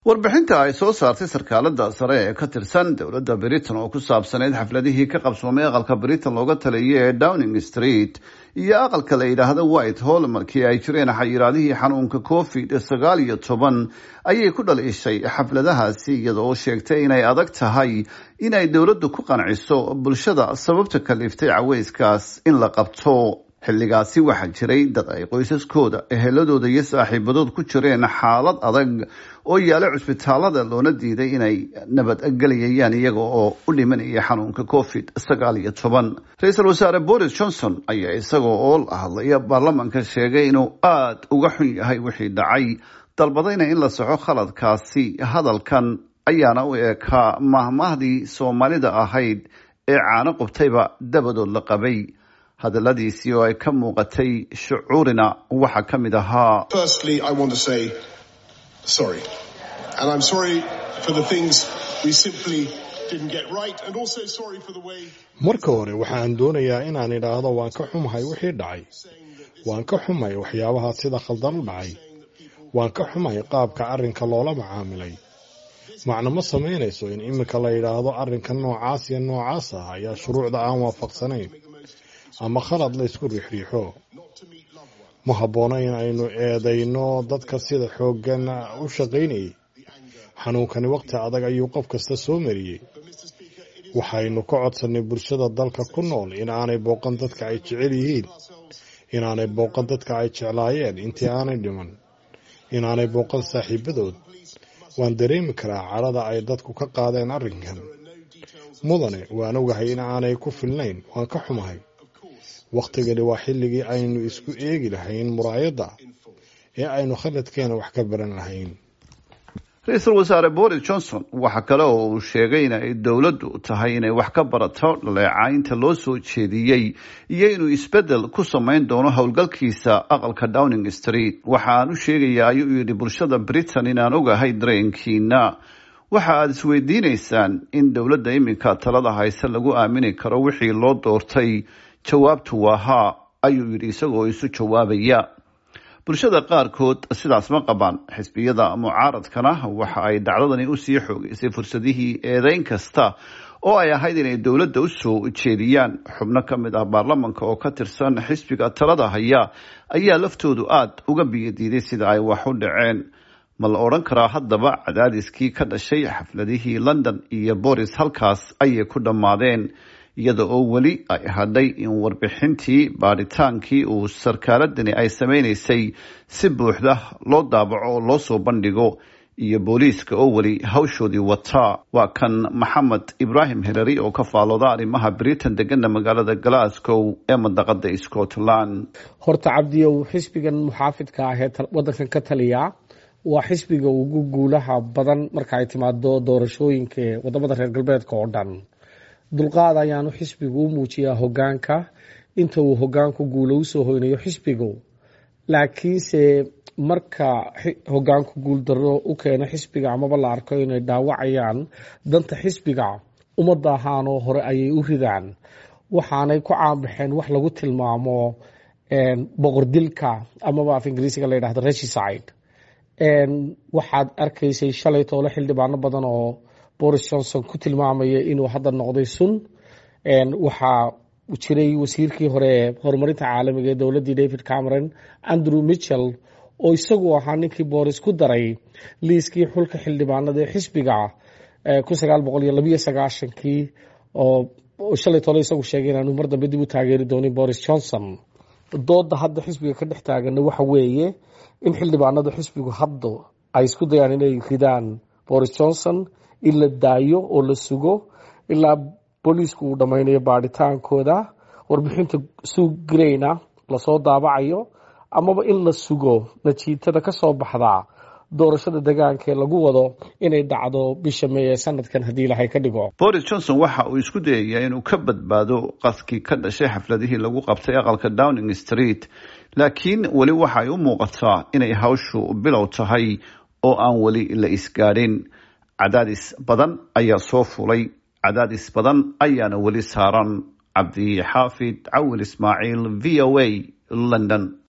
warbixinta ay soo saartay sarkaalada sare ee ka tirsan dowladda britain oo ku saabsaneyd xafladihii ka qabsoomay aqalka britain looga taliyay ee downing street iyo aqalka la yidhaahdo white hall markii ay jireen xayiraadihii xanuunka covid sagaal iyo toban ayay ku dhaliishay xafladahaasi iyadoo sheegtay inay adag tahay inay dowladdu ku qanciso bulshada sababta kaliftay caweyskaas in la qabto xilligaasi waxaa jiray dad ay qoysaskooda eheladooda iyo saaxiibadood ku jireen xaalad adag oo yaala cusbitaalada loona diiday inay nabadgelayayaan iyaga oo u dhimanaya xanuunka covid sagaal iyo toban ra-iisul wasaare boris johnson ayaa isagoo oo la hadlaya baarlamanka sheegay inuu aada uga xun yahay wixii dhacay dalbadayna in la soxo khaladkaasi hadalkan ayaana u eekaa mahmaahdii soomaalida ahayd ee caano qubtayba dabadood la qabay hadaladiisii oo ay ka muuqatay shucuurina waxaa ka mid ahaa marka hore waxaan doonayaa inaan idhaahdo waan ka xumahay wixii dhacay waan ka xumahay waxyaabaha sida khaldan u dhacay waan ka xumahay qaabka arrinka loola macaamilay macno ma samaynayso in iminka la yidhaahdo arrinka noocaas iyo noocaas ah ayaa shuruucda aan waafaqsanayn ama khalad la ysku riixriixo ma habboona in aynu eedayno dadka sida xooggan u shaqaynayay xanuunkani waqti adag ayuu qof kasta soo mariyey waxaynu ka codsannay bulshada dalka ku nool in aanay booqan dadka ay jecel yihiin inaanay booqan dadka ay jeclaayeen intii aanay dhiman inaanay booqan saaxiibadood waan dareemi karaa cadhada ay dadku ka qaadeen arrinkan mudane waan ogahay in aanay ku filnayn waan ka xumahay wakhtigani waa xilligii aynu isku eegi lahayn muraayadda ee aynu khaladkeena wax ka baran lahayn ra-iisul wasaare boris johnson waxa kale oo uu sheegay in ay dowladdu tahay inay wax ka barato dhaleecaynta loo soo jeediyey iyo inuu isbeddel ku samayn doono howlgalkiisa aqalka downing street waxa aan u sheegayaa ayuu yidhi bulshada britain inaan ogahay dareenkiina waxa aada isweydiinaysaan in dowladda iminka talada hayse lagu aamini karo wixii loo doortay jawaabtu waa haa ayuu yidhi isagoo isu jawaabaya bulshada qaarkood sidaas ma qabaan xisbiyada mucaaradkana waxa ay dhacdadani usii xoogeysay fursadihii eedeyn kasta oo ay ahayd inay dowladda usoo jeediyaan xubno ka mid ah baarlamanka oo ka tirsan xisbiga talada haya ayaa laftoodu aada uga biyadiiday sida ay wax u dhaceen ma la odhan karaa haddaba cadaadiskii ka dhashay xafladihii london iyo boris halkaas ayay ku dhammaadeen iyada oo weli ay hadhay in warbixintii baadhitaankii uu sarkaaladani ay sameynaysay si buuxda loo daabaco oo loo soo bandhigo iyo booliiska oo weli hawshoodii wataa waa kan maxamed ibraahim herari oo ka faalooda arrimaha britain degana magaalada glasgow ee mandaqada scotland horta cabdiyow xisbigan muxaafidka ah ee wadankan ka taliya waa xisbiga ugu guulaha badan marka ay timaado doorashooyinka wadamada reer galbeedka oo dhan dulqaad ayaanu xisbigu u muujiyaa hogaanka inta uu hogaanku guulo usoo hoynayo xisbigu laakiinse marka hogaanku guuldaro u keeno xisbiga amaba la arko inay dhaawacayaan danta xisbiga ummadda ahaanoo hore ayay u ridaan waxaanay ku caanbaxeen wax lagu tilmaamo boqordilka amaba af ingiriisiga la yidhahdo regicide waxaad arkaysay shalay toole xildhibaano badan oo boris johnson ku tilmaamaya inuu hadda noqday sun waxaa jiray wasiirkii hore ee horumarinta caalamiga ee dowladdii david cameron andrew mitchell oo isagu ahaa ninkii boris ku daray liiskii xulka xildhibaanada ee xisbiga kun sagaal boqol iyo labiyo sagaashankii oo shalay tole isagu sheegay inaanu mar dambe dib u taageeri doonin boris johnson dooda hadda xisbiga ka dhex taagana waxa weeye in xildhibaanada xisbigu hadda ay isku dayaan inay ridaan boris johnson in la daayo oo la sugo ilaa booliisku uu dhammaynayo baadhitaankooda warbixinta suugreyna lasoo daabacayo amaba in la sugo natiijada ka soo baxda doorashada degaankaee lagu wado inay dhacdo bisha may ee sanadkan haddii ilahay ka dhigo boris johnson waxa uu isku dayayaa inuu ka badbaado qaskii ka dhashay xafladihii lagu qabtay aqalka downing street laakiin weli waxa ay u muuqataa inay hawshu bilow tahay oo aan weli la isgaadhin cadaadis badan ayaa soo fulay cadaadis badan ayaana weli saaran cabdi xaafid cawil ismaaciil v o a london